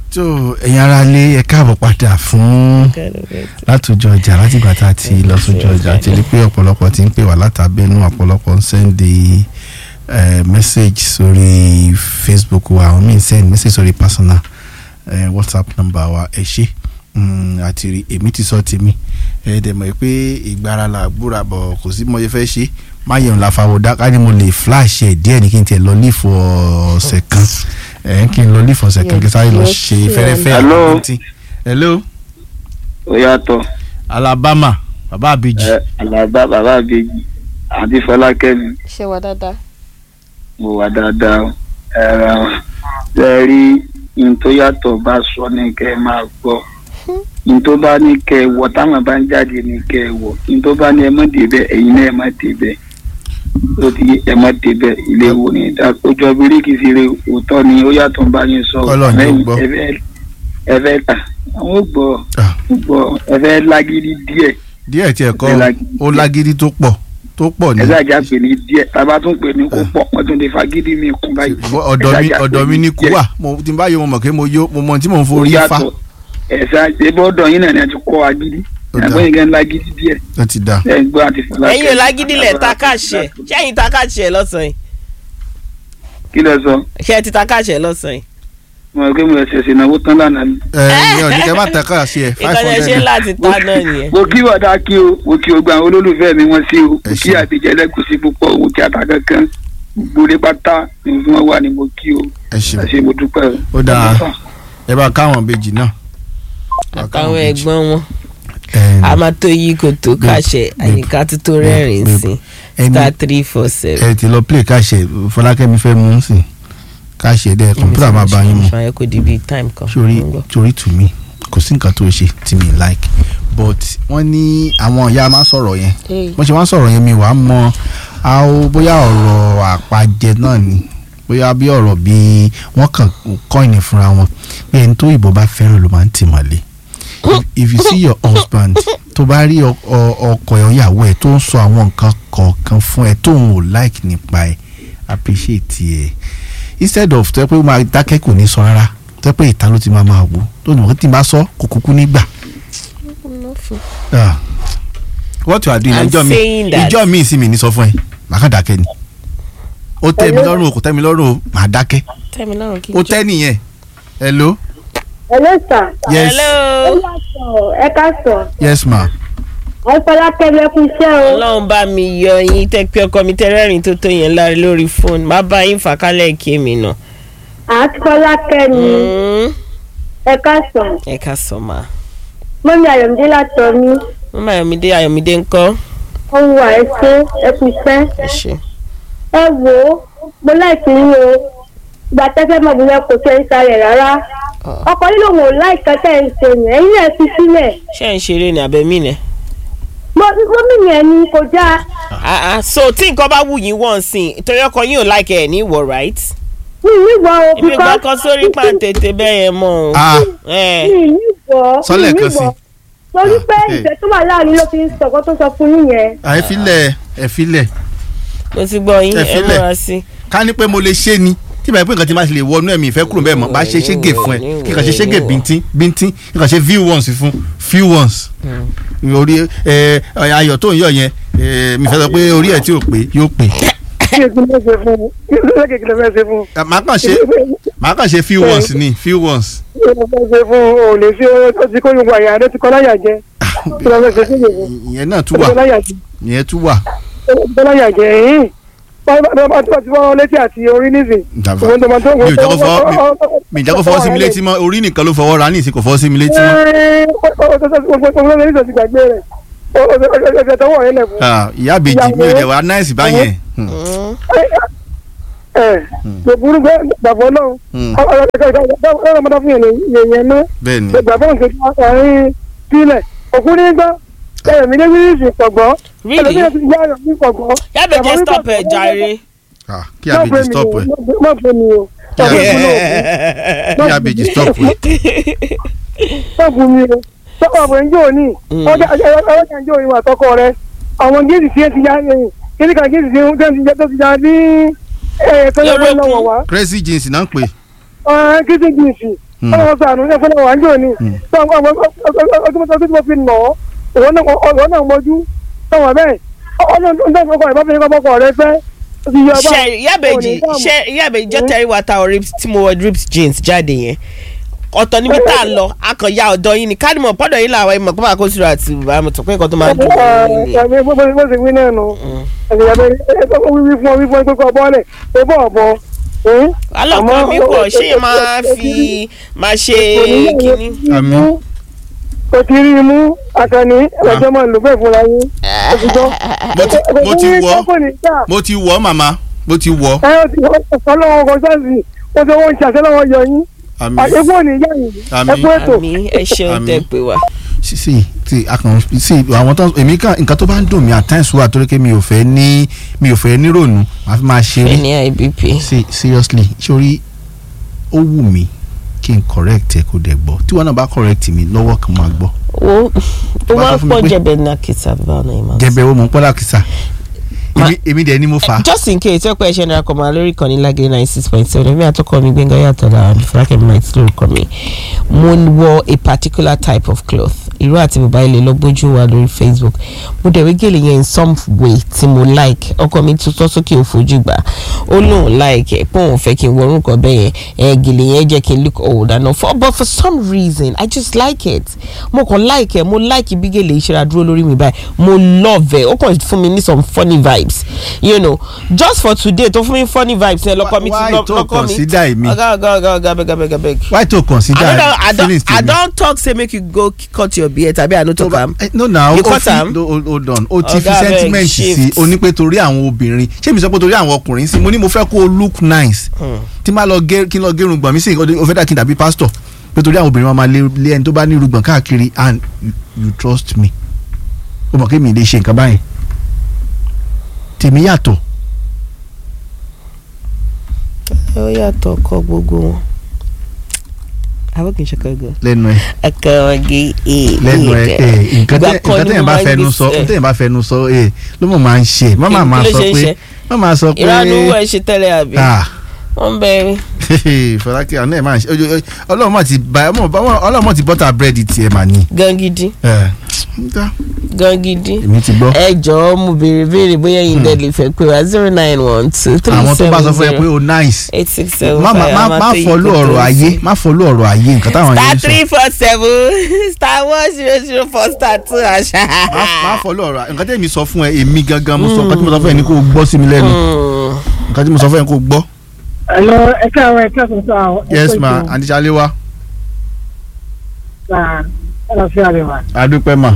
tó ẹ̀yin ara lé ẹ káàbọ̀ padà fún látòjọ ọjà látìgbà tá a ti lọ sójú ọjà àti rí pé ọ̀pọ̀lọpọ̀ ti ń pè wá látàbẹ́nu ọ̀pọ̀lọpọ̀ ń sẹ́ndì message sórí facebook wa àwọn míì send message sórí personal eh, whatsapp number wa ẹ ṣe àti rí èmi ti sọ tèmi ẹ dẹ̀ mọ̀ pé ìgbára la gbúra bọ̀ kò sí mo ṣe fẹ́ ṣe máyẹ̀wò la fàwọ̀ dá ká ní mo lè flash ẹ̀ díẹ̀ ní kí n tiẹ̀ lọ ní ìfọ̀ ọ̀sẹ̀ kan ẹ̀ kí n lọ ní ìfọ̀ ọ̀sẹ̀ kan kí n sáré lọ ṣe fẹ́rẹ́fẹ́ Hello. àkọ́kọ́ hello ó yàtọ̀ alabama bàbá àbèjì ẹ alaba bàbá àbèjì àti fọlákẹ́mi ṣe wà dáadáa. mo wà dáadáa o. ẹ ra ẹ rí n tó yàtọ̀ bá sọ ní kẹ́ ẹ máa gbọ́ n tó bá ní kẹ́ ẹ wọ̀ táwọn bá ń jáde ní kẹ́ ẹ wọ̀ n tó bá ní ẹ má débẹ̀ ẹ̀yin náà ẹ má débẹ̀ ó ti ẹ má débẹ̀ ilé wo ni ìdá ojú bíríkì sí rè òótọ́ ni ó yàtọ̀ ń bá yín sọ Kọ́lọ̀ ni ó gbọ́. ẹ fẹ́ ẹ fẹ́ tà àwọn ò gbọ́ Ah. ó gbọ́ ẹ fẹ́ lágídí díẹ̀ díẹ̀ tiẹ̀ kọ́ ẹ lági- ó lágídí tó pọ̀ tó pọ̀ ní ẹ ṣáàjà pè ní díẹ̀ tábà tún pè ní kó pọ̀ wọ́n tún lè fagídí mi kún báyìí. ọ̀dọ̀ mi Ẹ ṣáàjà ọ̀dọ̀ pè mi ní kú díẹ̀. wà mo ti bá yọ mo mọ̀ pé mo yó mo mọ̀ tí mò ń Ó forí fa yàtọ̀. ẹ ṣáàjà ebí ọ̀dọ̀ yín náà ni a ti kọ́ agídí Ó dáa. ẹgbẹ́ yín gan lágídí díẹ̀ ó ti dà ẹ gbọ́ àti fọlá. ẹ̀yin ò lágídí lẹ̀ ta káàṣẹ̀ ṣé ẹ̀yin ta káàṣẹ̀ lọ́sàn-án yìí kí lẹ sọ ṣé ẹ ti ta káàṣẹ̀ lọ́sàn-án yìí. mo rò pé mo ẹsẹ̀ ṣe ìnáwó tán lánàá ni. ẹ ẹ ọ̀ ní kẹ́ má tẹ̀ ká ṣe ẹ̀ five ìkànnì ẹ̀ ṣe hundred láti ta náà nìyẹn. mo kí wàdà kí o mo kí o gba àwọn olólùfẹ́ mi wọ́n sí o Ẹ mo kí ṣé. àbíjẹ́ lẹ́gùsí púpọ̀ mo kí ata kankan gbòde pátá ni wọ́n wà ní mo kí o ẹ ṣe ẹ ṣé mo dúpẹ́ o. Ó dáa. ẹ bá káwọn bèjì náà. Bá káwọn àtàwọn ìbejì. ẹ̀gbọ́n wọn Ẹ, a máa tó yí kò tó káàṣẹ̀ babe, àyíká tó tó rẹ́rìn babe, sí ẹni- star three four seven. ẹ ti lọ play káṣẹ fọlákẹ́mi fẹ́ mú sí káṣẹ dẹ kọ̀mpútà máa bá yín mu ṣàyẹ̀ kò di bíi time kan. sórí Mo ń gbọ́. sórí tù mí kò sí nǹkan tó ṣe tí mi like but wọ́n ní àwọn ìyá máa ń sọ̀rọ̀ yẹn Hey. wọ́n ṣe wá ń sọ̀rọ̀ yẹn mi wàá mọ àwọn bóyá ọ̀rọ̀ àpàjẹ náà ni bóyá bí ọ̀rọ̀ bí wọ́n kàn kọ́ìnì fúnra wọn pé ẹni tó ìbò bá fẹ́ràn ló máa ń tì mọ́lé if, if you see your husband tó bá rí ọ- ọ- ọkọ ẹ̀ ìyàwó ẹ̀ tó ń sọ àwọn nǹkan kọ̀ọ̀kan fún ẹ tó ń ò like nípa ẹ̀ appreciate ẹ̀ instead of tẹ́ pé ó máa dákẹ́ kò ní sọ rárá tẹ́ pé ìta ló ti máa máa wò tó ní wọ́n ti máa sọ kò kúkú nígbà. Ah. what you are doing I'm ìjọ mi saying that. ìjọ mi ìsinmi ní sọ fún ẹ màá kàn dákẹ́ ni ó tẹ́ mi lọ́rùn o kò tẹ́ mi lọ́rùn o màá dákẹ́ tẹ́mi lọ́rùn kí n ó jẹ́. tẹ́ nìyẹn hello Hello sir. yes hello ẹ káàsán. yes ma ẹ fọlákẹ́mi ẹ kú iṣẹ́ o. ọlọ́run bá mi yọ yín tẹ́ pé ọkọ mi tẹ́ rẹ́rìn tó tó yẹn láre lórí fóònù má bá yín fà kálẹ̀ kí èmi nà. àti fọlákẹ́mi Mm. ẹ káàsán. ẹ ká sọ ma. mọ́mí ayọ̀mídé látọ̀ mi mama ayọ̀mídé ayọ̀mídé ńkọ́. ó ń wà ẹ ṣe ẹ kú iṣẹ́. ẹ ṣe. ẹ wò ó mo láìsí yín o ìgbà tẹ́fẹ́ mọ̀ bóyá kò ṣe ń sáré rárá. Ọ̀. ọkọ yìí lòun ò láìka tẹ́ ẹ ń ṣe yẹn ẹ̀yin náà fi sílẹ̀. ṣé ẹ̀ ń ṣeré ni àbẹ̀mí ni. mọ́mí yẹn ni kò dáa. Ah, ah, so tí nǹkan bá wù yín wọ́n sìn torí ọkọ yín ò like ẹ̀ ní ìwọ right. mi ì níwọ̀ o ibi ìgbà kan sórí pàǹtẹ̀tẹ̀ bẹ́ẹ̀ yẹn mọ́ o. ah ẹ mi ì níwọ̀ Sọ́lẹ̀ mi ì kan sí. níwọ̀. torí pé Ah, eh. ìfẹ́ tó wà láàrin ló fi ń sọ̀kọ́ tó sọ fún yín yẹn. ẹ filẹ̀ ẹ filẹ̀ mo ti gbọ́ yín Ẹ ẹ filẹ̀. múra sí. ká ní pé mo lè ṣe ni tí báyìí pé nǹkan tí máa ṣe lè wọnú ẹ̀mí ìfẹ́ kúrò bẹ́ẹ̀ mọ́ bá ṣe ṣégè fún ẹ kí kàn ṣe ṣégè bíntín bíntín kí kàn ṣe few ones fún few ones orí ẹ ayọ̀ tó ń yọ̀ yẹn ẹ, mi fẹ́ sọ pé orí ẹ̀ tí ò pé yóò pé kí èkó ló ṣe fún un kí èkó ló ṣe fẹ́ ṣe fún un Ẹ, màá kàn ṣe màá kàn ṣe few ones ni few ones kí èkó ló ṣe fún un ò lè ṣe ó ti kó gbogbo àyà rẹ ti kọ́ láyà jẹ kí ló fẹ́ ṣe fún yòówù ìyẹn náà tún kí wà ló láyà jẹ ìyẹn tún wà kí ló láyà jẹ yìí bá tó ti fọwọ́ létí àti orí nísìn Dàbà. òun tó máa tó mi ò jẹ́ kó fọwọ́ mi- mi ì jẹ́ kó fọwọ́ sí mi létí mọ́ orí nìkan ló fọwọ́ ra ní ìsìn kò fọwọ́ sí mi létí mọ́ ọ̀sẹ̀ tọwọ́ rẹ lẹ̀ fún Ah, ìyá àbèjì mi ò dẹ̀ wá náìsì báyẹn Hmm. Mm. ẹ̀ kò burú gbàgbọ́ náà Hmm. ọlọ́mọdé fún yẹn yẹn náà bẹ́ẹ̀ ni gbàgbọ́ nǹkan tí wọ́n kọrin sílẹ̀ òkú ní gbọ́ ẹ̀rọ mi ní wíìsì pọ̀gbọ́ Really? ẹlòmíràn ti gbá ẹ̀rọ mi pọ̀gbọ́. yábẹ̀jẹ̀ stop ẹ̀ jàre. Ah, kí àbèjì stop ẹ̀ má pè mí o Kí má pè mí o kí àbèjì stop ẹ̀ má pè mí o sọ́kọ̀ àbọ̀ ẹ̀ńjọ́ òní Mm. ọjà ọjà ẹ̀ńjọ́ òní wà tọkọ rẹ àwọn géètì tí ẹ ti ya ẹ̀yìn kíní kan géètì tí ẹ ti ya tó ti ya ní ẹ̀ẹ́dẹ́gbẹ̀rún lọ́wọ́ wá crazy jeans náà ń pè kíní jíìsì Mm. ọlọ́wọ́ sànù ní ẹ̀fọ́ náà wà ń jò ní Mm. ọdún tó fi nà ọ́ òun náà ọ̀rọ̀ náà mọ́jú sọ̀wọ́n bẹ́ẹ̀ ọlọ́run tó ń fọkọ̀ ìbá fi ní kọ́kọ́ rẹ fẹ́ ó ti yọ ọba ṣe yábẹ̀jì ṣe yábẹ̀jì jọ́tẹ̀rí wa ta rips tí mo wọ rips jeans jáde yẹn ọ̀tọ̀ níbi tá a lọ akànyà ọ̀dọ́ yín ni kádìmọ̀ pọ́dọ̀ yín làwọn ìmọ̀ kó máa kó síra àti bàmù tó pé nǹkan tó máa dùn mí nílé. bó ṣe wí náà nù ẹ̀sìn yàtọ̀ wíwí fún ọ wí fún ọ pé kọ́ bọ́ọ̀lẹ̀ pé bọ́ọ̀ bọ́ alọ́kọ̀ mi pọ̀ ṣé yẹn máa fi máa ṣe kínní. Àmín. kò ti rí i mú àkànní ẹlẹ́jọ́ máa lò bẹ́ẹ̀ fúnra yín òtítọ́. mo ti mo ti wọ̀ kò ní ká mo ti wọ̀ màmá mo ti wọ̀ ẹ ó ti ọlọ́wọ́ kan sáàsì ó ti wọ́n ń ṣàṣẹ lọ́wọ́ yọ yín àmín àdéhùn òní yá yìí Àmín. ẹ kú ètò. àmì ẹ ṣeun Àmín. tẹ pé wa. sí sí tí a kàn sí àwọn tó èmi kan nǹkan tó bá ń dùn mí at times wà torí pé mi ò fẹ́ ní mi ò fẹ́ nírònú màá fi máa ṣeré ẹni ibp. sí seriously sórí ó wù mí kí n correct ẹ kó dẹ̀ gbọ́ tí wọn náà bá correct mi lọ́wọ́ kan máa gbọ́ wo ó Wá máa sọ ń fún mi pọ̀ pé- jẹ̀bẹ̀ ní akita báwọn náà máa ń sọ. jẹbẹ wo mọ̀ ń pọ́lá kìsà Ma- èmi èmi dẹ̀ ni mo fà á just in case ọpẹ ẹṣẹ náírà kọ máa lórí ìkànnì lágé ninety six point seven èmi àtọkọ mi gbẹngàn yàtọ̀ lára fúlákẹ́ mi máa ti lórúkọ mi mo ń wọ a particular type of cloth irú àti bàbá ilé lọ gbójú wa lórí facebook mo dẹ̀ wí gèlè yẹn in some way tí mo like ọkọ mi tutọ́ sókè ò fojú gbà ó lóun like ẹ̀ pé òun fẹ́ kí n wọ orúkọ bẹ́ẹ̀ yẹn ẹ̀ gèlè yẹn jẹ́ kí n look old and all for but for some reason i just like it mo kàn like ẹ̀ mo like bí gèlè ìṣẹ́ra dúró lórí mi báyìí mo love ẹ̀ ó kàn fún mi ní some funny vibes you know just for today tó fún mi funny vibes ẹ lọkọ mi ti Why lọ- tó lọkọ mi consider èmi? ọgá ọgá ọgá ọgá bẹgà bẹgà bẹgà. why to consider I don't, I don't, feelings I tèmi? don't talk say make you go cut your beard tàbí I no talk am. Eh, no na You o cut fi am? no, hold hold on o ti fi Ọ̀gá abeg, sentiment sí shift. o ní pé torí àwọn obìnrin ṣé mi sọ pé torí àwọn ọkùnrin sí mo ní mo fẹ́ kó o look nice tí máa lọ gé kí n lọ gé irùngbọ̀n mi sí o fẹ́ dà kí n dàbí pastor pé torí àwọn obìnrin wọn máa lé lé ẹni tó bá ní irùngbọ̀n káàkiri and you, you trust me o mọ̀ kí mi lè ṣe nǹkan báyìí tèmi yàtọ̀ ó yàtọ̀ ọkọ gbogbo wọn. àwọn kì í ṣe kọ́ gan. lẹ́nu ẹ̀ ọkọ ọgẹ ee. lẹ́nu ẹ̀ ẹ̀ nǹkan tẹ́- nǹkan tẹ́yìn bá fẹnu sọ tẹ́yìn bá fẹnu sọ ẹ̀ ló mọ̀ máa ń ṣe má máa Kí- máa kí ló sọ ṣe ń pé ṣe? má máa sọ pé ìranu owó ẹ ṣe tẹ́lẹ̀ àbí. ah wọ́n bẹ̀rẹ̀. fọlákẹ́ àná ẹ̀ máa ń ṣe ojo- ojo- ọlọ́run mọ̀ ti bá ọlọ́run mọ̀ ti bọ́tà búrẹ́dì tiẹ̀ mà ní. gan gidi ẹ̀ ǹda, gan gidi. èmi ti gbọ́. ẹ jọ̀ọ́ mo béèrè béèrè bóyá yín dẹ̀ lè fẹ́ pé wa zero nine one two three àwọn tó bá sọ seven fún ẹ pé zero o nice eight six seven má má five má má fọlú ọ̀rọ̀ ayé má fọlú ọ̀rọ̀ ayé nǹkan táwọn star yẹn ń sọ three four seven star one zero zero four star two àṣà. má má fọlú ọ̀rọ̀ nǹkan tẹ́mi sọ fún ẹ èmi gangan mo sọ nǹkan tí mo sọ fún ẹ ní kó o gbọ́ sí mi lẹ́nu nǹkan tí mo sọ fún ẹ ní kó o gbọ́. ẹ̀lọ́ ẹ̀ka àwọn ẹ̀ka tuntun àwọn. yes ma àdìsálẹ̀ wa àlàáfíà rẹ̀ wà. adúpẹ́ ma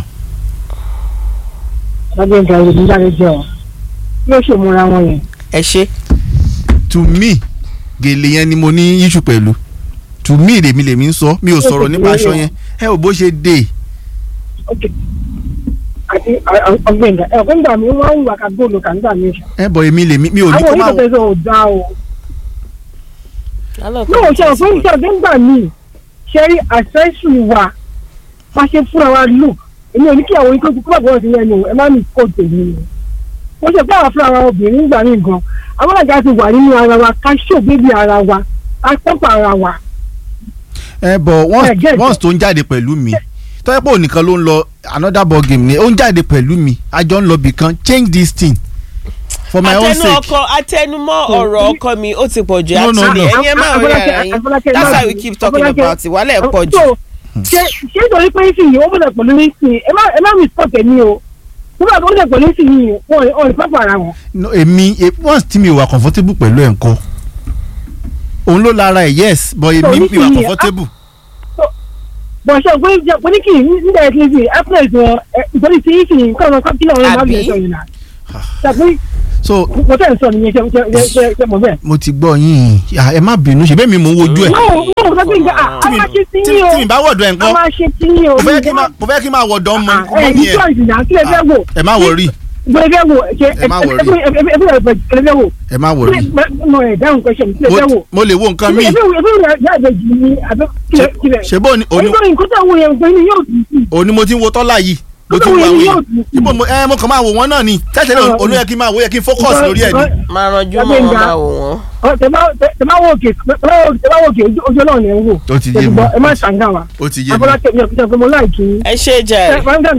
lábẹ́ nǹkan ìlú nígbàdé jẹ́ ọ. yóò ṣe múra wọn yẹn. ẹ ṣe to me gèlè yẹn ni mo ní issue pẹ̀lú to me lèmi lèmi ń sọ mi ò sọ̀rọ̀ nípa aṣọ yẹn ẹ ò bó ṣe dé ok àti ọgbẹ́ngà ẹ̀kọ́ nígbà mi wọ́n ń wà ká góòlù kà nígbà mi. ẹ bọ̀ èmi lèmi mi ò ní àwọn kó má oníkọ̀tẹ́ sọ ò dá o. náà ṣe ọ̀pọ̀ ìṣe ọ̀gbẹ́ ńgbà míì ṣe rí àṣẹ́sù wa bá ṣe fúnra wa lò èmi ò ní kí àwọn ikú kúrò bọ́ọ̀ sí lẹ́nu ẹ má ní kó tèmi o. wọ́n ṣe fún àwọn fúnra wa obìnrin ńgbà míì gan àwọn àga ti wà nínú ara wa ká ṣògbébí ara wa ká pọ́pọ̀ ara wa. ẹ bọ̀ once Ẹ get it. once tó ń jáde pẹ̀lú mi tọ́jú pé ònìkan ló ń lọ another ball game ni ó ń jáde pẹ̀lú mi a jọ ń lọ bìkan change this thing for my own atẹnu sake ọkọ atẹnumọ́ ọ̀rọ̀ ọkọ mi ó ti pọ̀ jù No, no, actually no. ẹ̀yin ẹ máa rí ara yín Afọlákẹ́- that's why Afọlákẹ́- we keep talking Afọlákẹ́- about it wàhálà ẹ̀ pọ̀ jù. So, ṣe ṣe nítorí pé sì yìí ó bọ̀dọ̀ pẹ̀lú ní sí ẹ má ẹ má mi sọ tẹ̀mí o nígbà tó bọ̀dọ̀ pẹ̀lú sí yìí wọn ò ní pápá ara wọn. No, èmi e- once tí mi ò wà comfortable pẹ̀lú ẹ̀ ńkọ́ òun ló lára ẹ̀ yes but èmi mi wà nísìnyí, comfortable bọ̀ ṣe pé jẹ pé ní kì í nígbà yẹn kì í sì apple wọn ìtòrí tí yìí sì ń kọ́ ọ̀nà kí lọ́wọ́ máa bí Àbí? ẹ̀sọ́ yìí náà. ṣàpé so mo tẹ̀ ń sọ nìyẹn ṣe ṣe ṣe ṣe mọ̀ bẹ́ẹ̀. mo ti gbọ́ yín Ah, ẹ má bínú ṣe bẹ́ẹ̀ mi mò ń wojú ẹ̀ náà náà mo sọ pé nǹkan a máa ṣe sí tí yín o tí mi bá wọ̀dọ̀ ẹ̀ a ńkọ́ máa ṣe sí yín o. mo fẹ́ kí n máa- mo fẹ́ kí n máa wọ̀dọ̀ mọ ẹ mọ́ ní mi ẹ̀ choice náà kí lè fẹ́ wò. ẹ má wọrí kí lè fẹ́ wò ṣe Ẹ má worry. ẹ fẹ́ fẹ́ wò. ẹ má wọrí mo ẹ̀ dáhùn question kí lè fẹ́ wò. Mo- mo lè wo nǹkan míì ẹ fẹ́ wò ẹ fẹ́ wò yá àbẹ̀jì ni àbẹ̀ kí lè kí lè. ṣe bó ni òní onígbà nǹkan tó wù yẹn gbé ni yóò dùn sí. òní mo ti ń wo tọ́lá yìí mo ti Tó wo wọ́n àwọn yóò èèyàn ibo mo ẹ mo kàn máa wò wọ́n náà ni tẹ́tẹ́ náà olú yẹ kí n máa wò yẹ kí n focus lórí ẹ̀ ni. máa ranjú mọ́ Gbẹ̀ngà. wọn máa wò wọ́n. Ọ, tẹ bá tẹ- tẹ bá wò òkè tẹ bá wò tẹ bá wò òkè ojú- ojú ọlọ́run ẹ̀ ń wò. Ó ti yé mi. Ṣètìgbọ́, ẹ má ṣàǹgà wa. ó ti yé mi Afọlákẹ́ mi ò fi jẹ́ pé mo láìkí yín. ẹ ṣe jàre.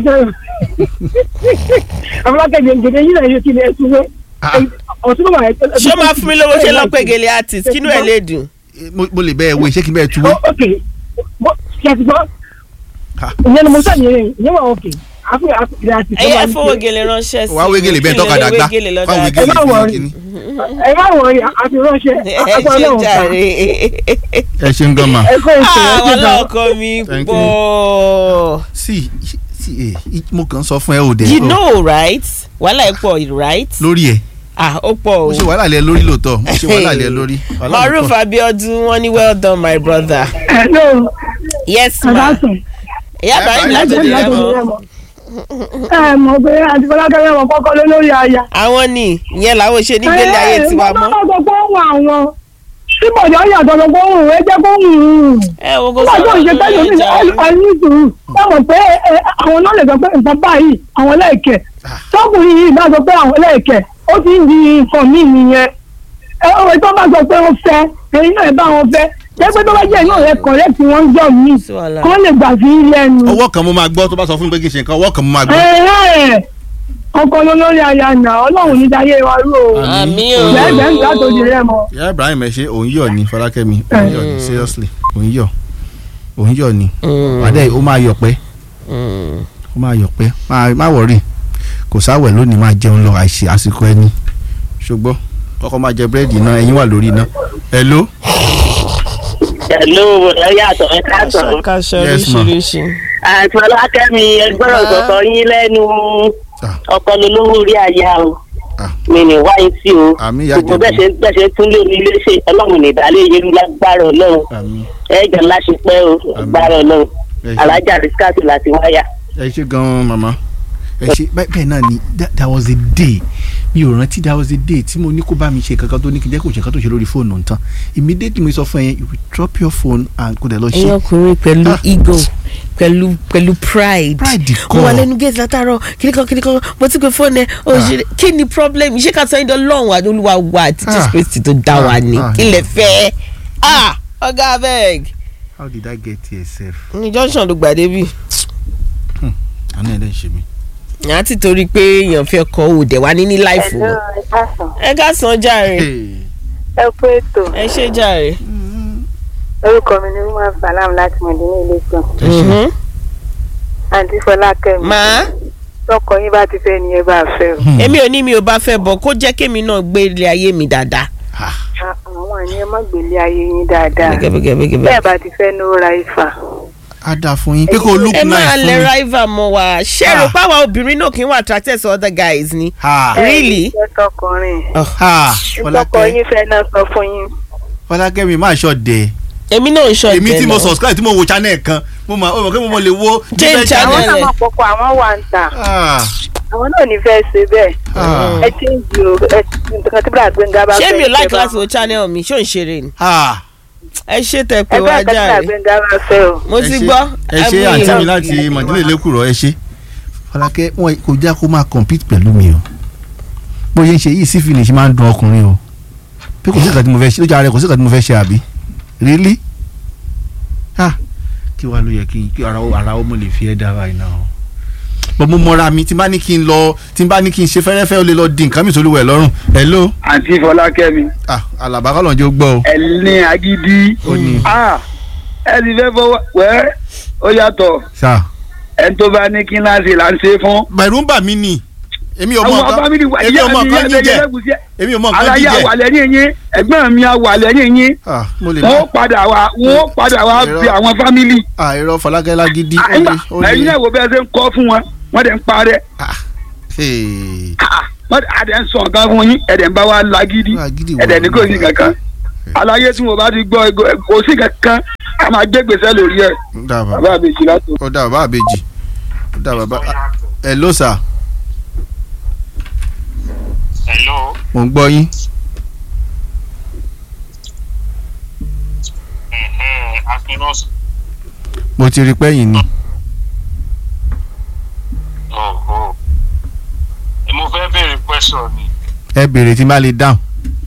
Afọlákẹ́ mi gèdè yín náà yóò kí ni ẹ tún wé. Ah. Ọ̀tún bàbá ẹ. ṣé ó máa fún mi lówó ṣe lọ́pẹ́ gèlè artist kínú ẹ̀ lè dùn. mo mo lè bẹ́ẹ̀ wo ṣé kí n bẹ́ẹ̀ tuwé. ok ṣètìgbọ́ Ha. ìyẹn ni mo sàn yẹn ìyẹn wà ok àfi àfi ìrìn àti ẹyẹ ẹ fowó gèlè ránṣẹ́ sí wàá wé gèlè bẹ́ẹ̀ tọ́ka dàgbà gèlè lọ́dọ̀ wàá wé àti- ẹ gèlè má fún wọrí. kínní. ẹ má wọrí àti ránṣẹ́ ẹ àpapọ̀ ṣe náà wà. jàre. ẹ ṣe ń gan ma. ẹ kọ́ èsì ẹ àwọn ṣe gan. ọlọ́kọ mi Thank you. pọ̀. sí sí ẹ mo kàn ń sọ fún ẹ òde. you know right wàhálà ẹ̀ pọ̀ right. lórí ẹ ah ó pọ̀ mo o. ṣe wàhálà lẹ lórí lóòótọ́ mo ṣe wàhálà lẹ lórí. Wàhálà mi maruf pọ̀. abiodun wọn ní well done my brother. hello yes ma adásùn ìyá ibrahim Ìyá láti Ibrahim òde láti rẹ mọ. ẹ mọ̀ pé àti fọlákẹ́rẹ́ wọn kọ́kọ́ lé lórí aya. àwọn ni ìyẹn làwọn ṣe ní gbélé ayé tiwa mọ́. ẹ ẹ sọ pé òun àwọn tí bọ̀dọ̀ yàtọ̀ lọ pé òun ẹ jẹ́ kó òun ẹ wo kó nígbà tó ń ṣe sọ̀rọ̀ tẹ́lẹ̀ lórí ní ìjà ẹni sùúrù wọ́n mọ̀ pé ẹ, àwọn náà lè sọ pé nǹkan báyìí àwọn lẹ́ẹ̀kẹ́ tọkùnrin yìí bá sọ pé àwọn lẹ́ẹ̀kẹ́ ó ti ń di nǹkan míì nìyẹn ẹ ọ̀rẹ́ tó bá sọ pé ó fẹ́ èyí náà bá wọn fẹ́ jẹ́ pé tó bá jẹ́ iná rẹ̀ kọ̀rẹ́ tí wọ́n ń jọ míì Sí wàhálà. kó lè gbà sí lẹ́nu. ọwọ́ kan mo máa gbọ́ tó bá sọ fún mi pé kí n ṣe nǹkan ọwọ́ kan mo máa gbọ́. ẹ̀ẹ́ ọkọ lólórí aya nà ọlọ́run ní dayé wa rú o àmì o. lẹ́gbẹ̀ẹ́ nígbà tó di rẹ̀ mọ́. ìyá ibrahim ẹ ṣe òun yọ̀ ni fọlákẹ́mi òun yọ̀ ni seriously òun yọ̀ òun yọ̀ ni wàdẹ́ ó máa yọ̀ pẹ́ ó máa yọ̀ pẹ́ máa- má wọ̀rì kò sáwẹ̀ lónìí máa jẹun lọ àìsí àsìkò ẹni ṣùgbọ́n kọ́kọ́ máa jẹ búrẹ́dì náà ẹ̀yin wà lórí iná hello Hello, ẹ yàtọ̀ ẹ káàtọ̀. kàṣọ Yes, ma. oríṣiríṣi. Àti Ọlákẹ́mi ẹgbẹ́rún Ma. sọ̀tọ̀ yín lẹ́nu Ah. ọkọ lolówó orí aya o. Ah. Mi ní wáyé sí o. Àmì ìyá Gbogbo Jẹ̀bú. bẹ́ẹ̀ ṣe bẹ́ẹ̀ ṣe tún lé omi ilé ṣe ọlọ́run ní ìdálé yẹn lágbára ọlọ́run. àmì Ẹ jẹ́ ńlá ṣe pẹ́ o lágbára ọlọ́run. Ẹ ṣé. Alájà Rìsíkàtì láti wáyà. ẹ ṣe gan-an màmá ẹ ṣe bẹ́ẹ̀ bẹ́ẹ̀ náà ni that that was a day mi ò rántí that was a day tí mo ní kó bá mi ṣe kankan tó ní kí n jẹ́ kó ṣe kankan tó ṣe lórí fóònù tán immediately mo sọ fún ẹ yẹn you will drop your phone and kó dẹ̀ lọ ẹ̀yin ṣe ọkùnrin pẹ̀lú Ah. ego pẹ̀lú pẹ̀lú pride. Pride mo wà kọ́. lẹ́nu gate látàárọ̀ kíníkan kíníkan mo ti pe fóònù ẹ̀ o ṣe kí ni problem ṣé ká sọ ẹni lọ́hùn àti olúwa wa àti Ah. jesus christ tó dá wa Ah, ni ah, kí lè fẹ́ ah ọ̀gá abeg how did I get here sef ní junction ló gbà débi àná ẹ̀ dẹ̀ ń ṣe mí. àti torí pé èèyàn fẹ́ kọ́ òde wa ní ní láìfù wọn. ẹ ká san jàre ẹ kú ètò ẹ ṣe jàre. orúkọ mi ni umar salam láti mọ̀dínní iléeṣẹ́ ẹ ṣe Mhm. àǹtí fọlákẹ́mi màá tọkọ yín bá ti fẹ́ ni ẹ bá fẹ́ o èmi ò ní mi ò bá fẹ́ bọ̀ kó jẹ́ kémi náà gbé ilé ayé mi dáadáa. Ah, À- àwọn àní ẹ má gbélé ayé yín dáadáa gẹ́gẹ́gẹ́gẹ́. bẹ́ẹ̀ bá ti fẹ́ ní ó ra ifá á dáa fún yín pé kó look ẹ nice máa fún lẹ mi. rival mọ wa ṣé Ah. rò páwa obìnrin náà kì í wà attracted to other guys ni. Ha, really ẹ tọkùnrin ha, tọkọ Fọlákẹ́ yín fẹ́ náà sọ fún yín Fọlákẹ́ mi máa ṣọ́ dẹ̀ èmi náà ń ṣọ èmi tí mo náà. subscribe tí mo wo channel kan mo mọ̀ ó mọ̀ pé mo mọ̀ lè wo Change different channel. àwọn channel. náà máa pọkọ àwọn wà ń tà Ah, àwọn náà ní fẹ́ ṣe bẹ́ẹ̀ ah, ẹ ti ń di o ẹ nǹkan tí bíra gbẹ̀ngà bá fẹ́ ṣé mi ò like ṣe bá láti wo channel mi ṣó ń ṣeré ni. ah. ẹ ṣe tẹ pé ẹgbẹ́ wá nǹkan tí bíra járe gbẹ̀ngà bá fẹ́ o mo Ẹ ti ṣé- gbọ́. ẹ ṣe mú àǹtí ìlọ. mi láti mọ̀dúnlé lẹ́kùrọ̀ ẹ ṣe Fọlákẹ́ wọn kò já kó máa compete pẹ̀lú mi o bóyá ń ṣe yìí sí finish máa ń dun ọkùnrin o pé kò sí ìkàtí mo fẹ́ ṣe lójú ara rẹ kò sí ìkàtí mo fẹ́ ṣe àbí really ah kí wàá ló yẹ kí kí ara ara ó mo lè fi ẹ́ dára iná o bọ́n mo mọra mi tí n bá ní kí n lọ tí n bá ní kí n ṣe fẹ́rẹ́fẹ́ ó lè lọ di nǹkan mi sólúwẹ̀ lọ́rùn hello àǹtí fọlákẹ́mi ah alàbá kọ́ lọ́njọ́ gbọ́ o ẹ ní agídí ó ní Ah, ẹ ti fẹ́ fọwọ́ wẹ́ ó yàtọ̀ sá ẹni tó bá ní kí ńlá ṣe là ń ṣe fún. bẹ̀rù ń bà mí nì èmi ò mọ àwọn nǹkan fámìlì wa èmi ò mọ nǹkan jíjẹ jíjẹ èmi ò mọ nǹkan aláyé jíjẹ àwàlẹ̀ ní yín ẹ̀gbọ́n mi àwàlẹ̀ ní yín ah mo lè wọ́n má padà wá wọ́n padà wá Irọ́. bí àwọn fámìlì. ah irọ́ Fọlákẹ́ lágídí ó àyìnbá lè ó ẹ̀yin lè náà wo bí ẹ ṣe ń kọ́ fún wọn wọ́n dẹ̀ ń parẹ́ ah hey Ah, wọ́n dẹ̀ adẹ̀ ń sọ nǹkan fún yín ẹ̀dẹ̀ ń bá wa lágídí lágídí wo ẹ̀dẹ̀ ní kò sí kankan aláyé tí mo bá ti gbọ́ ego- kò sí kankan a máa gbé gbèsè lórí ẹ̀ ó dà bàbá bàbá mi jì látò. ó dà bàbá àbèjì ó dà bàbá hello sir hello mo ń gbọ́ yín akinros mo ti rí pẹ́yìn ni question ni. ẹ béèrè tí n bá lè dáhùn.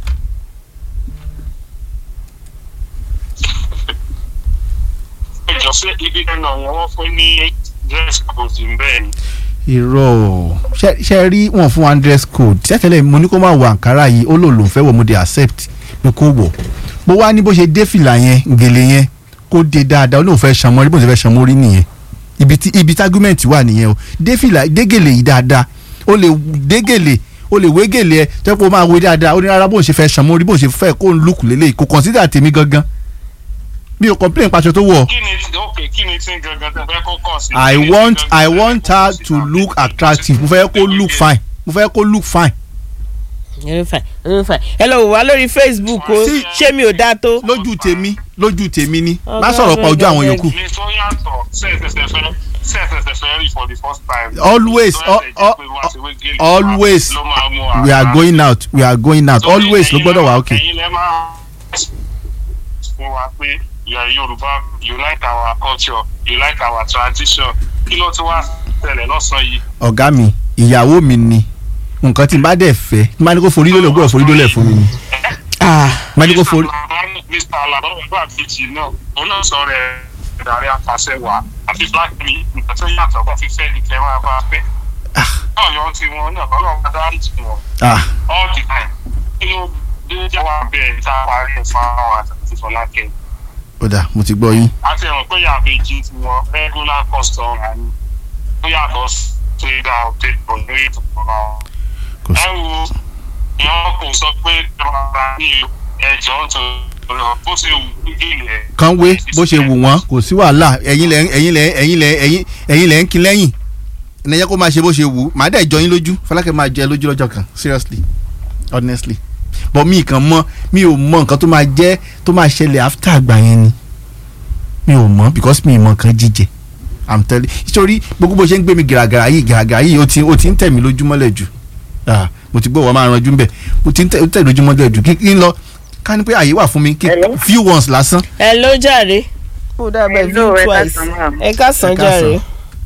ẹjọ ṣé ibi ẹnà yẹn wọ́n fún ní dress code ń bẹ́ẹ̀ ni. irọ́ o ṣe ṣe rí wọn fún one dress code tẹ́tẹ́lẹ̀ mo ní kó má wọ àǹkárá yìí ó lò lòún fẹ́ wọ̀ mo dey accept pé kó wọ̀ bó wá ní bó ṣe dé fìlà yẹn gèlè yẹn kó dé dáadáa ó lóun fẹ́ ṣan mọ́rí bó ṣe fẹ́ ṣan mọ́rí nìyẹn ibi tí ibi tí argument wà nìyẹn o dé fìlà dé gèlè yìí dáadáa ó lè dé gèlè ó lè wé gèlè ẹ tẹ́ pé ó máa wé dáadáa ó ní rárá bóun ṣe fẹ́ ṣan mọ́rí bóun ṣe fẹ́ kó ń lùkù lélẹ̀ kò consider tèmi gangan mi ò complain pàṣẹ tó wọ̀ kí ni ok kí ni tí gangan tẹ fẹ́ kó kàn sí. I Kí ni want tí gangan I tẹ fẹ́ want kó her sí to tàbí look kí ni attractive mo tí- fẹ́ kó look fine mo fẹ́ kó look fine. Very fine, very fine. ẹ lọ wò wá lórí facebook o Sí. ṣé mi ò dáa tó. lójú tèmi lójú tèmi ni Ọ̀gá má sọ̀rọ̀ pa ojú àwọn ọ̀gá yòókù. ní tó yàtọ̀ sẹ́ẹ̀sẹ̀sẹ̀ fẹ́ sẹ́ẹ̀sẹ̀sẹ̀ fẹ́ rí for the first time. Always, Tó al- yàtọ̀ jẹ́ pé wá sí wé gèlè wa, always ló máa mú we are ara. going out we are going out Torí always ló ẹ̀yin gbọ́dọ̀ lẹ- wà okay. ẹ̀yin lẹ máa fún wa pé ìyá yorùbá you like our culture you like our tradition kí ló ti wá tẹ̀lẹ̀ lọ́sàn-án yìí. ọ̀gá mi ìyàwó mi ni nǹkan tí n bá dẹ̀ fẹ́ n bá ní kó forí lólè gbọ́dọ̀ forí lólè fún mi ni. Ah, n bá ní kó forí. mr alaba ọgbà bíjì náà òun náà sọ rẹ ìdarí apàṣẹ wà àfi black mi nǹkan tó yàtọ̀ bá fi fẹ́ ní kẹ́ máa bá fẹ́. náà yọ ti wọn náà ọlọ́run bá dárí jù wọn Ah, all the time kí ló dé jáwá bẹ́ẹ̀ tá a parí ẹ̀ fún àwọn àti fọlákẹ́ ó dà mo ti gbọ́ yín. àti ẹ̀rọ pé yàbẹ̀jì ti wọn regular customer ni ó yàtọ̀ sí ìdá ọ̀tẹ̀ ìbọn lórí ìtùkọ̀ náà. kò sí. ẹ wo ìyọ́n kò sọ pé ìjọba ní ẹjọ́ tó lọ bó ṣe wù ú gèlè. kan wé bó ṣe wù wọ́n kò sí wàhálà ẹ̀yin lẹ̀ ẹ̀yin lẹ̀ ẹ̀yin lẹ̀ ẹ̀yin ẹ̀yin lẹ̀ ń kin lẹ́yìn ẹ̀nà kó máa ṣe bó ṣe wù ú màá dẹ̀ jọ yín lójú fọlákẹ́ máa jẹ lójú lọ́jọ́ kan seriously honestly but mi kàn mọ̀ mi ò mọ̀ nǹkan tó máa jẹ́ tó máa ṣẹlẹ̀ after àgbà yẹn ni mi ò mọ̀ because mi ì mọ̀ nǹkan jíjẹ i'm telling nítorí gbogbo bó ṣe ń gbé mi gàràgàrà yìí gàràgàrà yìí ó ti ó ti ń tẹ̀ mí lójúmọ́lẹ̀ jù ah mo ti gbọ́ wọ́n máa ranjú ń bẹ̀ mo ti ń tẹ̀ ó tẹ̀ lójúmọ́lẹ̀ jù kí kí n lọ ká ní pé àyè wà fún mi kí Hello? few ones lásán ẹ ló jàre. ó dábàá Hello, view ẹ twice. káàsán máa. ẹ káàsán Ẹ káàsán. jàre.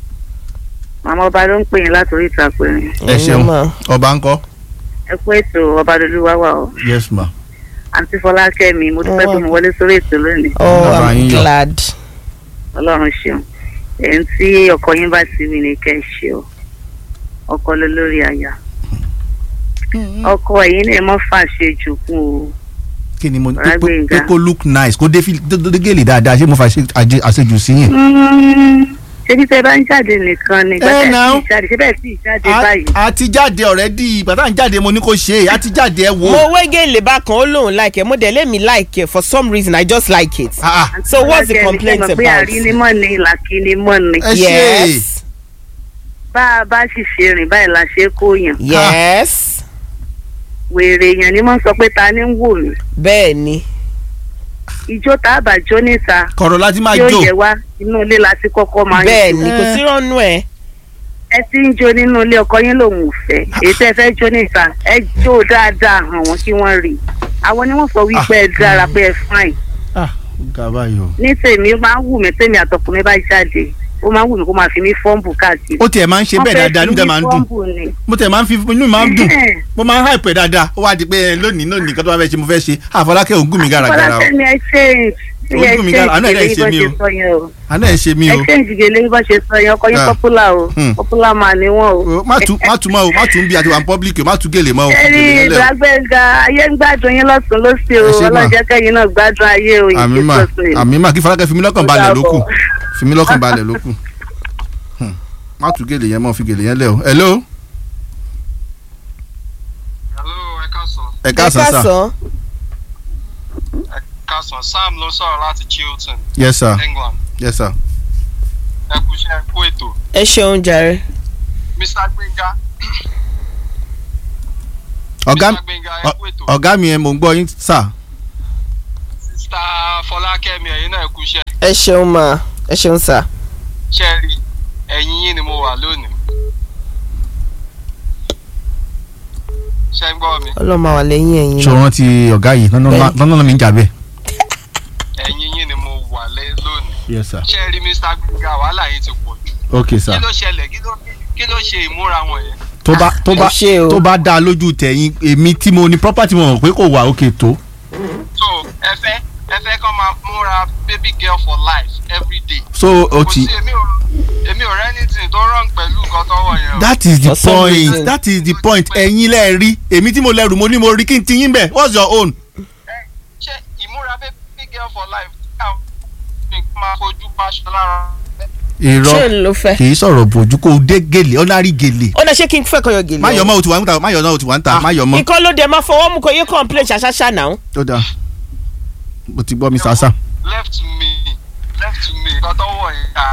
màmá ọba ló ń pè yín látòrí ìtàkùn ẹ ṣeun mà. ọba ńkọ́ ẹ kú ètò ọba lolúwa wà o yes ma àǹtí fọlákẹ́mi mo dúpẹ́ Ọwọ́. pé mo wọlé sórí ètò lónìí oh Bàbá i'm yín yọ. glad. ọlọ́run ṣeun ẹ̀yìn tí ọkọ yín bá ti wí ni kẹ́ ẹ ṣe o ọkọ ló lórí aya ọkọ ẹ̀yin náà mọ́ fàṣejù kún o kí ni mo pé Ọ̀rá pé- Gbénga. pé kó look nice kó dé fi dé dé gèlè dáadáa ṣé mo fà ṣe àjẹ- àṣejù sí yẹn. ṣebí tẹ bá ń jáde nìkan ni Eh, gbàtà now. tí jáde ṣé bẹ́ẹ̀ sì jáde A- báyìí a ti jáde already bàtà ń jáde mo ní kó ṣe é a ti jáde ẹ wo. mo wé gèlè bákan ó lóun like ẹ mo dẹ̀ lé mi like ẹ for some reason i just like it. Ah, ah, so what's the Fọlákẹ́mi, complaint ṣé mọ̀ pé about? àrínímọ̀ ni làkínímọ̀ ni ẹ ṣe yes bá a bá sì ṣe rìn báyìí la ṣe é kó yàn yes wèrè èèyàn ni mo ń sọ pé ta ni ń wò mí bẹ́ẹ̀ ni ijó tá a bá jó níta kọ̀rọ̀ láti máa yóò jó yẹ wá inú ilé la ti kọ́kọ́ máa ń bẹ́ẹ̀ jó ni kò sí rọ́nú ẹ̀. ẹ ti ń jó nínú ilé ọkọ yín lòun ò fẹ́ èyí tẹ́ fẹ́ jó níta ẹ jó dáadáa hàn wọ́n kí wọ́n rí i àwọn ni wọ́n sọ wípé ẹ dára pé ẹ fine ah ga báyìí o. ní tèmi ó máa ń wù mí tèmi àtọkùnrin bá jáde ó máa ń wù mí kó máa fi mí fọ́ǹbù káàkiri. ó tiẹ̀ máa ń ṣe bẹ́ẹ̀ dáadáa inú tẹ̀ máa ń dùn mo tẹ̀ máa ń fi inú mi máa ń dùn mo máa ń hype ẹ̀ dáadáa ó wá di pé ẹ, lónìí lónìí nǹkan tó máa fẹ́ ṣe mo fẹ́ ṣe àfọlákẹ́ òun gùn mí gàràgàrà o fọlákẹ́mi ẹ ṣe Ó gùn mí gàrà, àánú ẹ̀ dẹ̀ ṣe mí o. àná ẹ̀ ṣe mí ẹ o ṣe ìdíje bá ṣe sọ yẹn ọkọ yín Ah. popular o Hmm. popular man ni wọn o. O, má tún má tún mọ́ o má tún bí àti wà ní public o má tún gèlè mọ́ o ẹni gèlè yẹn lẹ̀ o. ìgbàgbẹ́ga ayé ń gbádùn yín lọ́sùn lọ́sì o Ẹ ṣé mà. ọlọ́jẹ́ kẹ́yìn náà gbádùn ayé o àmì mà àmì mà kí fọlákẹ́ fi mí lọ́kàn balẹ̀ ló kù fi mí lọ́kàn balẹ̀ ló kù Hmm. má tún gèlè yẹn mọ́ fi gèlè yẹn lẹ̀ o hello hello ẹ káàsán ẹ káàsán sà ẹ káàsán sam ló sọ̀rọ̀ láti chilton yes sir england yes sir ẹ kú iṣẹ́ ẹ kú ètò ẹ ṣeun jàre. mr gbẹ̀ngà ọ̀gá mr gbẹ̀ngà ẹ kú ètò ọ̀gá mi ẹ mò ń gbọ́ yín sà sista fọlákẹ́mi ẹ̀yin náà ẹ kú iṣẹ́ ẹ ṣeun mà ẹ ṣeun sà. ṣe rí ẹ̀yìn yín ni mo wà lónìí ṣe ń gbọ́ mi ọlọ́mọ wà lẹ́yìn ẹ̀yìn ṣé o náà. rántí ọ̀gá yìí lọ́nà lọ́nà mi ń jà bẹ́ẹ̀. ẹ̀yìn yín ni mo wà lé lónìí yes sir ṣe rí mr gbẹ̀ngà wàhálà yín ti pọ̀ jù okay kí sir ló ṣẹlẹ̀ kí ló kí ló ṣe ìmúra wọn yẹn tó bá tó bá ẹ ṣé o. tó bá dá lójú tẹ̀yìn èmi tí mo ní property mo mọ̀ pé kò wà òkè tó so ẹ fẹ́ ẹ fẹ́ kọ́ máa múra baby girl for life every day. so o kò ti sí èmi ò èmi ò rẹ́ anything tó wrong pẹ̀lú nǹkan tọ́wọ́ yẹn o. that is the For some point reason. that is the point ẹ̀yin lẹ rí èmi tí mo lẹ́rù mo ní mo rí kí n ti yín bẹ̀ what's your own. ṣé ìmúra baby girl for life káwọn máa fojú paṣọ lára. ṣé irọ́ n ló fẹ́. kì í sọ̀rọ̀ bòjú kó o dé gèlè ọ̀nàrí gèlè ó dẹ̀ ṣé kí n fẹ́ kọyọ gèlè. má yọ mọ́ o ti wà ń ta má yọ náà o ti wà ń ta má yọ mọ́ ikọ́ ló dé máa fọwọ́ mú kó yé complain ṣàṣàṣà náà. tó dáa mo ti gbọ́ Mr. Sam left me left me nǹkan tọ́wọ́ yẹn ká.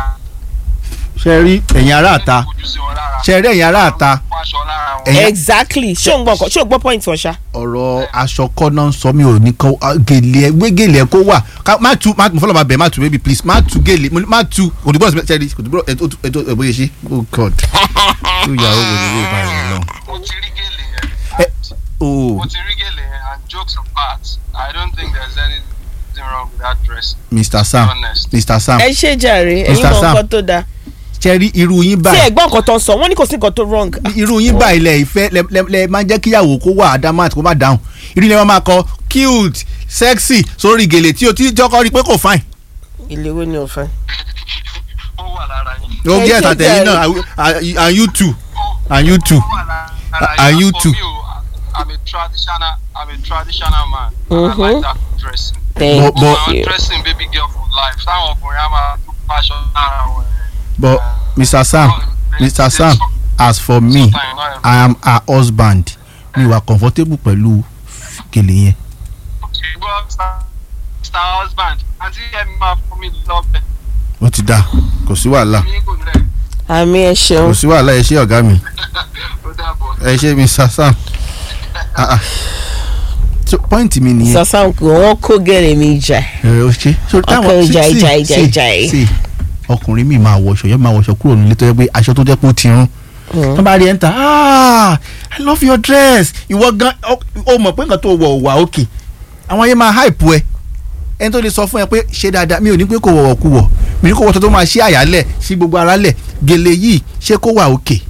ṣe rí ẹ̀yin ará àta fojú sí wọn lára. ṣe rí ẹ̀yin ará àta paṣọ lára wọn. ẹ̀yin exactly ṣé o gbọ́ nǹkan ṣé o gbọ́ point wọn ṣá. ọ̀rọ̀ aṣọ kọ́nà ń sọ mi ò ní kọ́ ah, gèlè ẹ gbé gèlè ẹ kó wà ká má tu má mo fọlọ́ ma bẹ̀ má tu baby please má tu gèlè mo ní má tu òdìbò ọ̀sẹ̀ ṣẹ́ni òdìbò ètò ètò ètò ìbòye ṣe oh god tó yàrá wo ni yóò bá yẹn lọ. mo ti rí gèlè yẹn. ẹ oh mo ti rí gèlè yẹn and jokes apart i don't think there's anything wrong with that dress. Mr. Sam honest. Mr. Sam ẹ ṣe jàre ẹ̀yin Mr. mọ Sam. nǹkan tó dáa. ṣe rí irú yín tí báyìí ẹ gbọ́ nǹkan tó ń sọ wọ́n ní kò sí nǹkan tó wrong. irú yín báyìí lẹ ìfẹ́ lẹ lẹ lẹ máa ń jẹ́ kíyàwó kó wà adamant kó má dáhùn irú yẹn máa kọ cute sexy sórí gèlè tí o ti jọkọ rí pé kò fine. ilé wo ni o fẹ́. ó wà lára yín. ó Ẹ gé ṣe ẹ̀tàtẹ̀yìn jàre. náà and- and you too and you too. ó wà lára Are yín. you For too? me, o, i'm a traditional i'm a traditional man. Mhm. i like that dressing. thank But- but- I'm you. dressing baby girl for life. táwọn ọkùnrin á máa tún paṣọ lára wọn. but Mr. Sam Mr. Sam as for me I am her husband mi wà comfortable pẹ̀lú gèlè yẹn. ṣùgbọ́n star husband àti ẹ̀mí máa fún mi lọ́bẹ̀. ó ti dáa kò sí wàhálà mi kò lẹ̀ àmì ẹ kò ṣeun. sí wàhálà ẹ ṣé ọ̀gá mi ó dàbọ̀. ẹ ṣé Mr. Sam. Ah, ah. so point mi nìyẹn. sàṣà kò wọ́n kó gẹ̀rẹ̀ mi jà. ẹ o ṣe. so Ọkọ ìjà, ìjà, ìjà, ìjà. sí ọkùnrin mi máa wọṣọ yẹn máa wọṣọ kúrò nílé tó yẹ pé aṣọ tó jẹ́ pé ó ti rún. tó bá rí ẹ̀ ń ta ah i love your dress ìwọ gan ọ- o mọ̀ pé nǹkan tó wọ̀ wà òkè àwọn yẹn máa hype ẹ ẹni tó lè sọ fún ẹ pé ṣe dáadáa mi ò ní pé kò wọ̀wọ̀ kú wọ̀ mi ní kò wọ́tọ̀ tó máa ṣí àyálẹ̀ ṣí gbogbo ara lẹ̀ gèlè yìí ṣé kó wà òkè.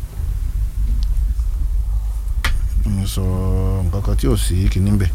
mo sọ nǹkan kan tí ò sí kìíní bẹ́ẹ̀.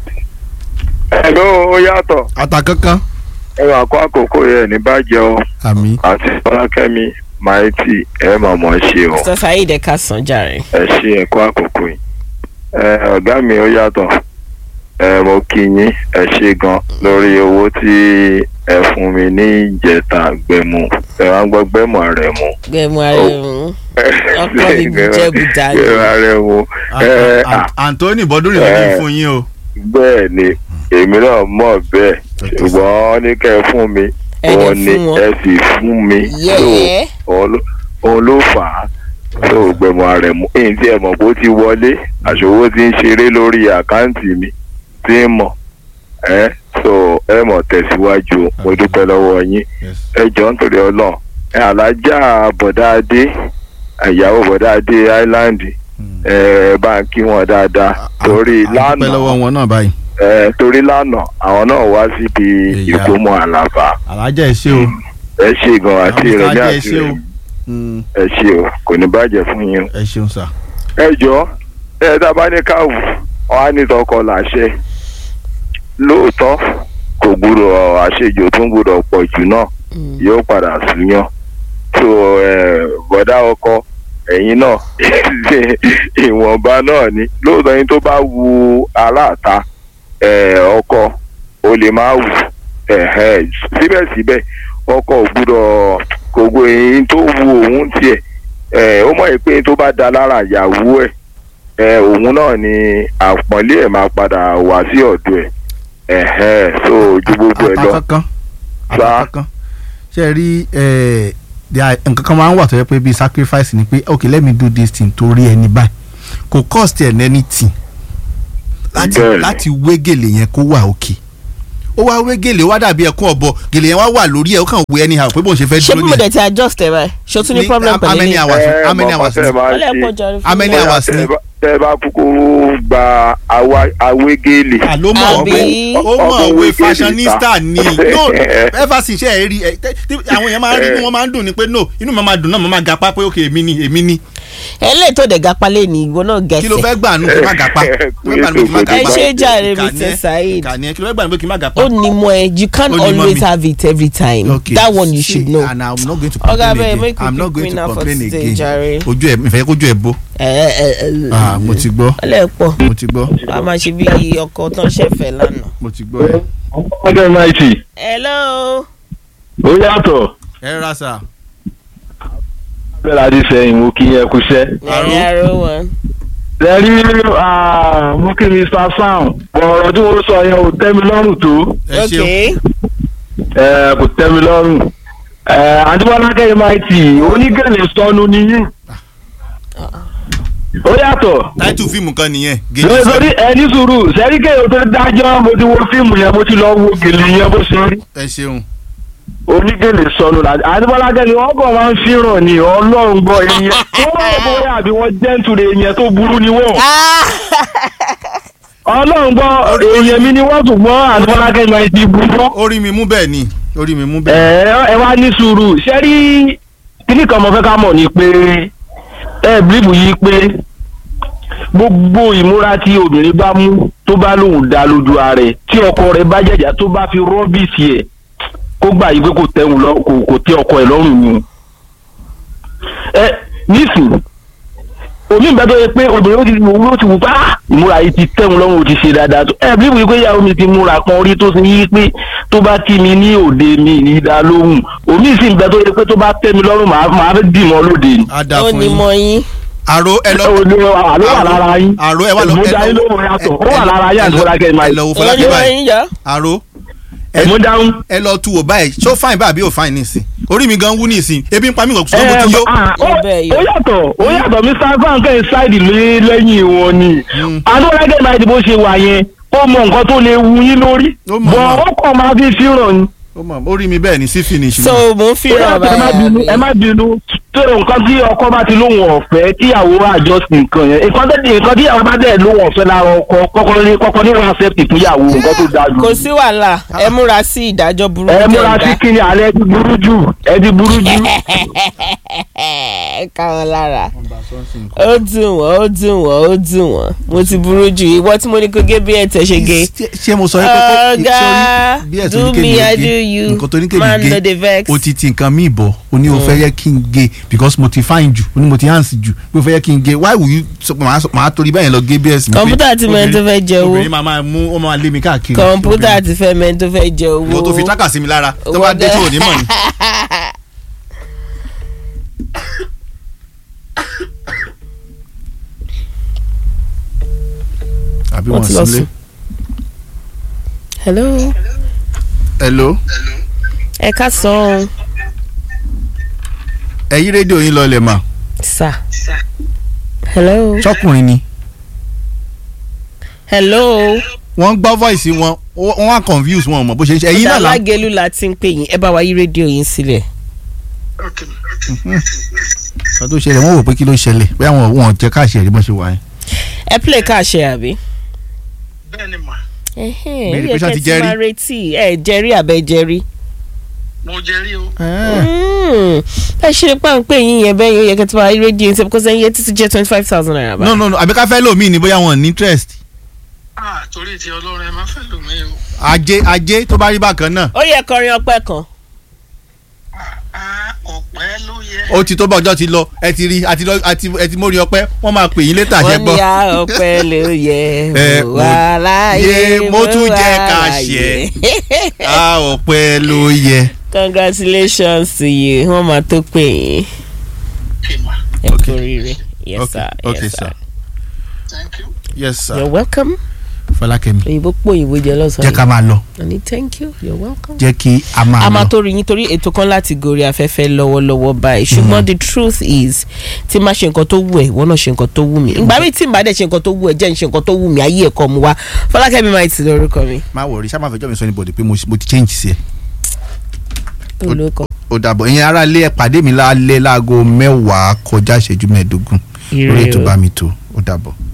ẹ̀ló ó yàtọ̀ ata kankan ẹ wà kó àkókò yẹn ní bàjẹ́ o àmì àti fọlákẹ́mi maiti ẹ mà mọ̀ ṣe o sàṣà yìí dẹ̀ ká sàn jàre. ẹ ṣe ẹ kó àkókò yìí ẹ ọ̀gá mi ó yàtọ̀ ẹ mo kí yín ẹ ṣe gan lórí owó tí ẹ fún mi ní ìjẹta gbẹmú ẹ wá gbọ́ gbẹmú rẹ mu. gbẹ̀mú ara ẹ̀ mú. Ọkọ mi Ìjẹ̀bú dání. gbẹmú rẹ mu ẹ à Anthony bọ́dúnrìn ló ní Eh. fún yín o. bẹ́ẹ̀ ni èmi náà mọ̀ bẹ́ẹ̀ ṣùgbọ́n wọ́n ní kẹ́ ẹ fún mi Ẹ dẹ̀ òun ni fún wọn. ẹ sì fún mi yẹ́ẹ́. So, òun ló- òun ló fà á tó gbẹmọ rẹ mú èyí tí ẹ mọ̀ pé ó ti wọlé àṣòwò ti ń ṣeré lórí àkáǹtì mi tí ń mọ̀ ẹ so ẹ mọ̀ tẹ̀síwájú mo dúpẹ́ lọ́wọ́ yín Yes. ẹ jọ nítorí ọlọ́run ẹ alájà bọ̀dá adé ìyàwó bọ̀dá adé island ẹ bá ń kí wọn dáadáa torí A- a dúpẹ́ lánàá lọ́wọ́ wọn náà báyìí. ẹ torí lánàá àwọn náà wá síbi Ìyá. ìkómọ àlàfà alájà ẹ ṣé o. ẹ ṣe gan àti Àwọn ìrẹ̀lẹ̀ alájà ẹ àti ṣé o. ìrẹ̀lẹ̀ Mm, ẹ ṣe o kò ní bàjẹ́ fún yín o. ẹ ṣeun sà. ẹ jọ ẹ tá a bá ní káwù wọn á ní tọkọ làṣẹ lóòótọ́ kò gbúdọ̀ àṣejù tó ń gbúdọ̀ pọ̀ jù náà yóò padà súnyàn tó ẹ bọ́dá ọkọ ẹ̀yin náà ìwọ̀nba náà ni lóòótọ́ yín tó bá wu aláàta ẹ, ọkọ ó lè má wù ẹ̀hẹ́, síbẹ̀síbẹ̀ ọkọ ò gbúdọ̀ kò gbọ́ èyí tó wu òun tiẹ̀ ẹ, ó mọ̀ pé tó bá da lára ìyàwó ẹ̀ ẹ, òun náà ni àpọ́nlé ẹ̀ máa padà wá sí ọ̀dọ̀ ẹ̀ ẹ̀hẹ́, so ju gbogbo ẹ̀ lọ. Atakankan. Sà. Atakankan. ṣe ẹ rí ẹ, there are- nǹkan kan máa ń wà tó yẹ pé bíi sacrifice ni pé okay let me do this thing torí ẹni báyìí kò cost ẹ̀ anything láti Bẹ́ẹ̀ni. láti wé gèlè yẹn kó wà òkè ó wá wé gèlè ó wá dàbí ẹkún ọ̀bọ gèlè yẹn wá wà lórí ẹ̀ ó kàn wé anyhow pé bóun ṣe fẹ́ ṣé dúró bí mo nìyẹn dẹ̀ ti adjust ẹ̀ báyìí ṣé o tún ní Ní- problem how pẹ̀lú many ilé. hours Ẹ, how many mọ̀ hours kọ́tẹ́ máa ọlẹ́ ṣe. pọ̀ jàre how fún many mi. Bóyá hours tẹ́ ni ẹ bá- tẹ́ ẹ bá kúkú gba àwa- awégélé. àló mọ̀ Àbí? wé ó mọ̀ Ọkọ̀ wé wé fashionista gèlè ni no ever since ẹ rí ẹ tẹ- tí àwọn èèyàn máa ń rí inú wọn máa ń dùn ni pé no inú mi máa dùn náà mo máa ga pa pé ok èmi ni èmi ni ẹlẹ́yìn tó dẹ̀ gapá lé ní ìwọ náà kí ló gẹ̀ẹ́sẹ̀ fẹ́ gbà nù kí n má gàpá kí ló fẹ́ gbà nù kí n má ẹ gàpá ṣe jàre Ìkànnì mr ẹ- saheed ìkànnì ẹ kí ló fẹ́ gbà nù kí n má gàpá. ó ní mọ ẹ you can't Ó ní mọ always mi. have it every time Okay. that one you See, should know. and i'm not going to Oga, complain abeg, again make we i'm not pick going to winner for complain today, again jare. ojú ẹ ìfẹ́ kójú ẹ bó ẹ ẹ ẹ ah mo ti gbọ́ ọlẹ́ pọ̀ mo ti gbọ́ a máa ṣe bí ọkọ̀ tán ṣẹ̀fẹ̀ lánàá. mo ti gbọ́ ẹ. ọjọ́ náìtì hello. ó yàtọ̀ ẹ rà sà. bẹ́ẹ̀ láti sẹ́yìn mo kí yẹn kúṣẹ́. ẹ̀yin aró wọn. lẹ́rí mo kí mr sam ọ̀rọ̀ tí mo sọ yẹn ò tẹ́ mi lọ́rùn tó ẹ ṣeun okay. ẹ, kò tẹ́ mi lọ́rùn. àdúgbò kẹ́yìn máa tì onígẹ̀lẹ̀ sọnù nìyí. ó yàtọ̀ táìtù fíìmù kan nìyẹn gèjì lórí sọ lórí ẹni sùúrù sẹ́rí kéèyàn tó dájọ́ mo ti wo fíìmù yẹn mo ti lọ wo gèlè yẹn bó ṣe rí. ẹ ṣeun onígèlè sọnù la àdìbọ́lágẹ́ ni wọ́n kàn máa ń fíràn ní ọlọ́run gbọ́ ìyẹn tó wọ́n rò bóyá àbí wọ́n jẹ́ǹtùrè ìyẹn tó burú ni wọ́n ọlọ́run gbọ́ èèyàn mi ni wọ́n tún gbọ́ àdìbọ́lágẹ́ ni wọ́n ti burú. orí mi mú bẹ́ẹ̀ ni orí mi mú ẹ bẹ́ẹ̀. ẹ wá ní sùúrù ṣé rí kíní kan mo fẹ́ ká mọ̀ ni pé ẹ bíríbù yìí pé gbogbo ìmúra tí obìnrin bá mú tó bá lóun dá lójú ara rẹ̀ tí ọkọ rẹ̀ bá jẹ̀jà tó bá fi rọ́bìsì ẹ̀ kó gbà yí pé kò tẹ̀hún lọ kò kò tẹ ọkọ ẹ̀ lọ́rùn ni. ẹ nísìn omi ìgbà tó yẹ pé obìnrin ó ti wù ó ti wù pé ah ìmúra yìí ti tẹ̀hún lọ́rùn ó ti ṣe dáadáa tó ẹ bíríbù yìí pé ìyàwó mi ti múra kan rí tó ṣe yí pé tó bá kí mi ní òde mi ní dá lóhùn omi ìsìn ìgbà tó yẹ pé tó bá tẹ́ mi lọ́rùn màá màá fẹ́ dì mọ́ lóde ni. a dà ó fún ní yín mọ yín. àrò ẹ lọ ẹ ló àló wà lára yín àrò ẹ wà lọ ìmúdá yín lóhùn yàtọ̀ ó wà lára yín àti fọlákẹ́ máa ẹ lọ wo ó ní fọlákẹ́ mọ báyìí yín yá. àrò ẹ̀múdáhùn. ẹ lọ tu wò báyìí ṣó fáìn báyìí àbí ò fáìn nísìn orí mi gan wú nísìn ebi ń pa mí kò sọ mo ti yó. ó Ibẹ̀ yọ. ó yàtọ̀ ó yàtọ̀ mr van kẹ́ ẹ̀ ṣáìdì lé lẹ́yìn wọn ni adúlágẹ́ máa di bó ṣe wà yẹn ó mọ nǹkan tó lè wu yín lórí Ó mọ̀, bọ̀ mọ̀. ó kàn máa fi fíràn ni. ó mọ̀ orí mi bẹ́ẹ̀ ni sí finish so ni. mo ń fi ó ràn yàtọ̀ ẹ má bínú ẹ má bínú tó nǹkan tí ọkọ bá ti lóhùn ọ̀fẹ́ tíyàwó àjọsìn nǹkan yẹn nǹkan tẹ́ nǹkan tíyàwó bá dẹ̀ lóhùn ọ̀fẹ́ lára ọkọ kọ́kọ́ ní kọ́kọ́ ní wọn accept fúnyàwó nǹkan tó dáa jù. kò sí wàhálà ẹ múra sí ìdájọ́ burúkú ẹ tẹ̀ ń múra sí dá. kíni alẹ́ ti burú jù ẹ ti burú jù. ká wọn lára ó dùn wọ́n ó dùn wọ́n ó dùn wọ́n mo ti burú jù ìwọ tí mo ní kó gé bí ẹ̀ tẹ̀ ṣe gé. Ṣé- ṣé mo sọ yín pé pé Ọ̀gá, sórí bí ẹ̀sùn do ní me, kéde I do gé you. nǹkan tó ní Man no kéde dey gé vex. o ti ti nǹkan míì bọ̀ o ní o fẹ́ yẹ kí n gé because mo ti fine jù o ní mo ti hands jù pé o fẹ́ yẹ kí n gé why will you sọ pé màá sọ- màá torí bẹ́ẹ̀ lọ gé bs mi pé Kọ̀mpútà ti mọ ẹni tó obìnrin- fẹ́ jẹ owó. obìnrin máa máa mú ó máa lé mi káàkiri kọ̀ǹpútà ti fẹ́ mẹ́ni tó fẹ́ jẹ owó. ìwọ tó fi tákà sí mi lára tó bá dé tí ò ní mọ̀ ni. àbí Wọ́n wọn ti lọ sílé sùn. hello hello ẹ ká sọ ọ́n ẹ̀yin rédíò yín lọlẹ̀ mà sà hello ṣọkùnrin ni hello wọ́n gbọ́ voice wọn wọ́n wá confuse wọn mọ̀ bó ṣe ń ṣe ẹ̀yin náà là ń alágẹ̀lú la ti ń pè yín ẹ bá wa yí rédíò yín sílẹ̀. kan tó ṣẹlẹ̀ wọ́n wò pé kí ló ṣẹlẹ̀ pé àwọn wọn jẹ́ káàṣì ẹ̀rí bọ́n ṣe wà yẹn. ẹ play káàṣẹ àbí. bẹ́ẹ̀ni mà ẹhẹ́n Mary ó yẹ Patient kẹ́ ti ti jẹ́rí. máa retí ẹ jẹ́rí àbẹ jẹ́rí. mo jẹ rí o. Mm. ẹ ṣe páńpẹ́ yín yẹn bẹ́ẹ̀ yẹn ó yẹ kẹ́ ti máa yí rédíò yín sílẹ̀ because ẹ̀yin yẹn ti ti jẹ́ twenty five thousand naira bá. no no no àbí ká fẹ́ lómi ni bóyá wọn ní interest ah torí ti ọlọ́run ẹ má fẹ́ lò mí o. ajé ajé tó bá rí bákan náà ó yẹ kọrin ọpẹ́ kan. ah ọ̀pẹ ló yẹ. ó ti tó bá ọjọ́ ti lọ ẹ ti rí àti lọ àti ẹ ti mórí ọpẹ́ wọ́n máa pè yín létà ṣẹ́ wọ́n gbọ́. ní a ọpẹ́ ló yẹ Ẹ, mo wà láàyè yé, mo tún wà jẹ́ ká láàyè. a ọpẹ́ ló yẹ. congratulations to you wọ́n máa tó pè yín okay ma ẹ kú oríire yes okay sir okay yes sir sir thank you. yes sir you're welcome Fọlákẹ́mi òyìnbó pò òyìnbó jẹ jẹ́ lọ́sàn-án ká máa lọ àní thank you you're welcome. jẹ́ kí a máa a máa lọ. tó rí yín torí ètò kan láti gorí afẹ́fẹ́ lọ́wọ́lọ́wọ́ báyìí ṣùgbọ́n the truth is tí má ṣe nǹkan tó wù ẹ́ ìwọ náà ṣe nǹkan tó wù mí ìgbà mi tí n bá dẹ̀ ṣe nǹkan tó wù ẹ́ jẹ́ n ṣe nǹkan tó wù mí ayé ẹ̀kọ́ mu wá fọlákẹ́mi máa ti lórúkọ mi. má wọrí ṣá máa fẹjọ́ mi sọ anybody pé mo mo ti change sí ẹ. olùkọ́ ó dàbọ̀ ìyẹn ara lé ẹ pàdé mi lálẹ́ láago mẹ́wàá kọjá ìṣẹ́jú mẹ́ẹ̀ẹ́dógún lórí Ire ètò o. bá mi tó ó dàbọ̀.